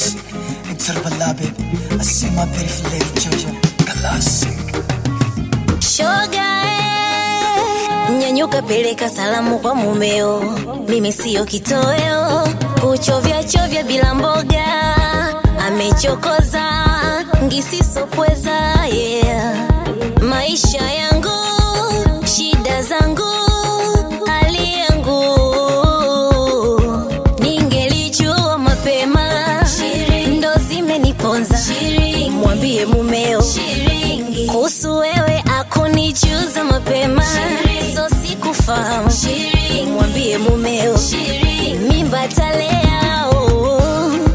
classic. Interpella baby. I see my beautiful lady Jojo. Classic. Shoga eh, nyanyuka, peleka salamu kwa mumeo, mimi siyo kitoweo, kuchovya chovya bila mboga, amechokoza ngisisopweza yeah. Maisha yangu shida zangu hali yangu ningelijua mapema, ndo zimeniponza. Mwambie mumeo kuhusu wewe akunijuza mapema, so sikufahamu. Mwambie mumeo mimba talea oh.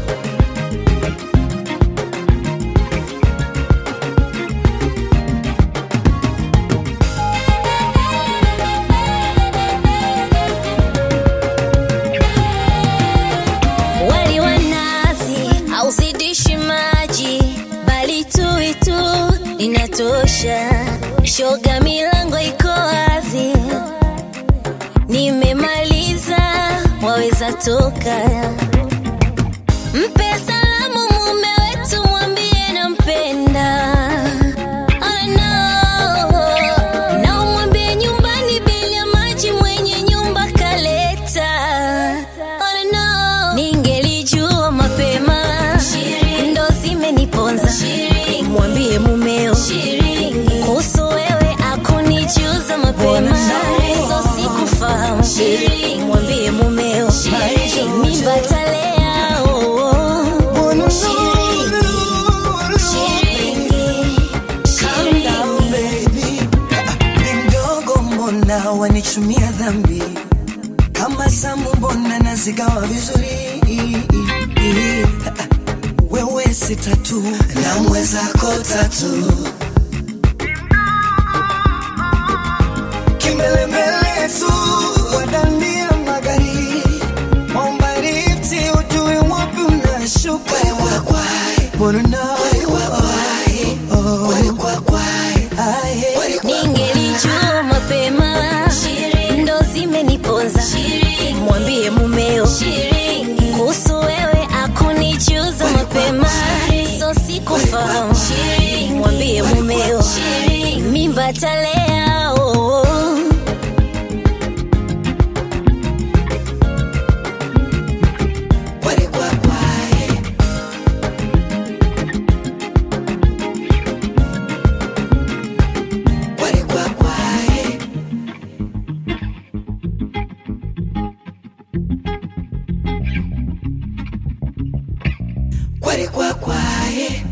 Wali wa nazi hauzidishi maji, bali tui tu linatosha. Shoga, milango iko wazi, nimemaliza, waweza toka. Mpe salamu mume wetu, mwambie nampenda. Oh, no. Na umwambie nyumbani bili ya maji mwenye nyumba kaleta. Oh, no. Ningelijua mapema, ndo zimeniponza. Mwambie mumeo kuhusu wewe akunijuza mapema, so sikufahamu. Mwambie mumeo mimba talea oh. Calm down baby. Ni mdogo mbona wanichumia dhambi kama zamu mbona nazigawa vizuri wewe si tatu na mwezako tatu kimbelembele tu wadandia magari omba lifti ujui wapi unashuka Wanna know. Aye. Ningelijua mapema, ndo zimeniponza. Mwambie mumeo kuhusu wewe akunijuza mapema, so sikufahamu. Mwambie mumeo mimba talea oh. Kware kwa kwae